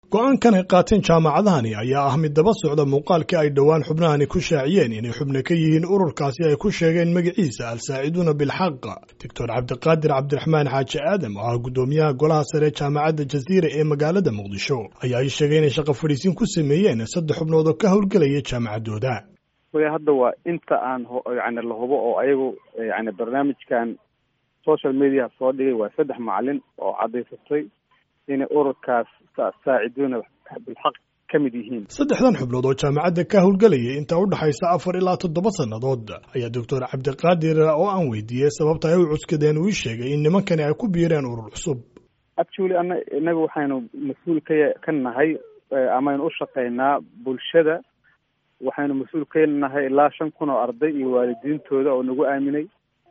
go-aankan ay qaateen jaamacadahani ayaa ah mid daba socda muuqaalkii ay dhowaan xubnahani ku shaaciyeen inay xubno ka yihiin ururkaasi ay ku sheegeen magaciisa al-saaciduuna bilxaq doctor cabdiqaadir cabdiraxmaan xaaji aadam oo ah guddoomiyaha golaha sare jaamacadda jaziira ee magaalada muqdisho ayaa ay sheegay inay shaqo fadhiisin ku sameeyeen saddex xubnood oo ka howlgelaya jaamacaddooda way hadda waa inta aan yani la hubo oo ayagu yani barnaamijkan social media soo dhigay waa saddex macalin oo caddaysatay inay ururkaas saaciduuna bilxaq ka mid yihiin saddexdan xubnood oo jaamacadda ka howlgelayay inta u dhexaysa afar ilaa toddoba sannadood ayaa doctor cabdiqaadir oo aan weydiiyey sababta ay u cuskadeen uu ii sheegay in nimankani ay ku biireen urur cusub actually ana inaga waxaynu mas-uul ka ka nahay amaynu u shaqaynaa bulshada waxaynu mas-uul ka nahay ilaa shan kun oo arday iyo waalidiintooda oo nagu aaminay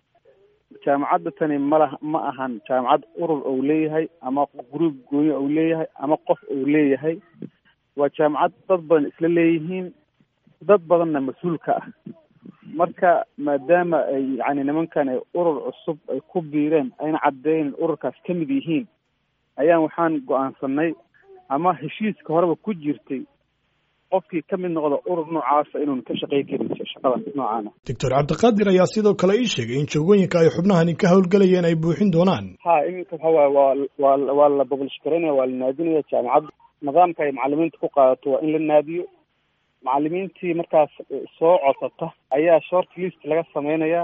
jaamacadda tani malah ma ahan jaamacad urur ou leeyahay ama gruub gooyo ou leeyahay ama qof ou leeyahay waa jaamacad dad badan isla leeyihiin dad badanna mas-uulka ah marka maadaama ay yani nimankan ay urur cusub ay ku biireen ayna caddeyn ururkaas ka mid yihiin ayaan waxaan go-aansanay ama heshiiska horeba ku jirtay qofkii ka mid noqda urur noocaasa inuun ka shaqey karin shaqadan noocaana doctor cabdiqaadir ayaa sidoo kale ii sheegay in jagooyinka ay xubnahani ka howlgelayeen ay buuxin doonaan ha iminka waxa waay waa waa waa la boblish garaynaya waa la naadinaya jaamacadda nidaamka ay macalimiinta ku qaadato waa in la naadiyo macalimiintii markaas soo codsata ayaa short list laga samaynayaa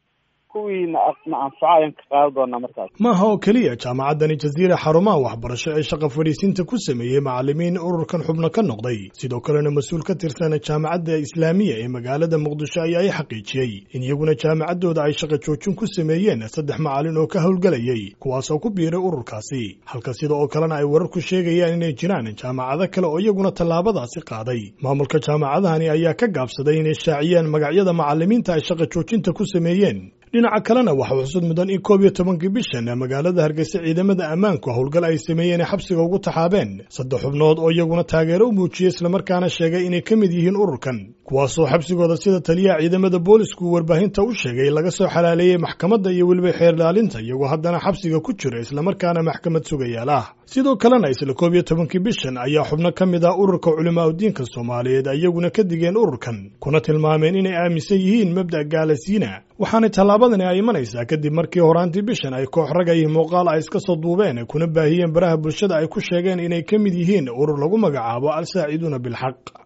kuwii na na anfaca ayaan ka qaadan doonaa markaas maaha oo keliya jaamacaddani jaziira xarumaha waxbarasho ee shaqa fadhiisinta ku sameeyey macalimiin ururkan xubno ka noqday sidoo kalena mas-uul ka tirsan jaamacadda islaamiya ee magaalada muqdisho ayaa i xaqiijiyey in iyaguna jaamacaddooda ay shaqa joojin ku sameeyeen saddex macalin oo ka howlgelayay kuwaasoo ku biiray ururkaasi halka sida oo kalena ay wararku sheegayaan inay jiraan jaamacado kale oo iyaguna tallaabadaasi qaaday maamulka jaamacadahani ayaa ka gaabsaday inay shaaciyaan magacyada macalimiinta ay shaqa joojinta ku sameeyeen dhinaca kalena waxaa xusud mudan in koob iyo tobankii bishan magaalada hargeysa ciidamada ammaanku howlgal ay sameeyeen ay xabsiga ugu taxaabeen saddex xubnood oo iyaguna taageero u muujiyey islamarkaana sheegay inay ka mid yihiin ururkan kuwaasoo xabsigooda sida taliyaha ciidamada boolisku warbaahinta u sheegay laga soo xalaaleeyey maxkamadda iyo weliba xeerlaalinta iyagoo haddana xabsiga ku jira islamarkaana maxkamad sugayaal ah sidoo kalena isla koob iyo tobankii bishan ayaa xubno ka mid ah ururka culimaa udiinka soomaaliyeed iyaguna ka digeen ururkan kuna tilmaameen inay aaminsan yihiin mabda' gaalasiina waxaanay tallaabadani ay imanaysaa kadib markii horaantii bishan ay koox ragayii muuqaal ay iska soo duubeen kuna baahiyeen baraha bulshada ay ku sheegeen inay ka mid yihiin urur lagu magacaabo al-saaciduuna bilxaq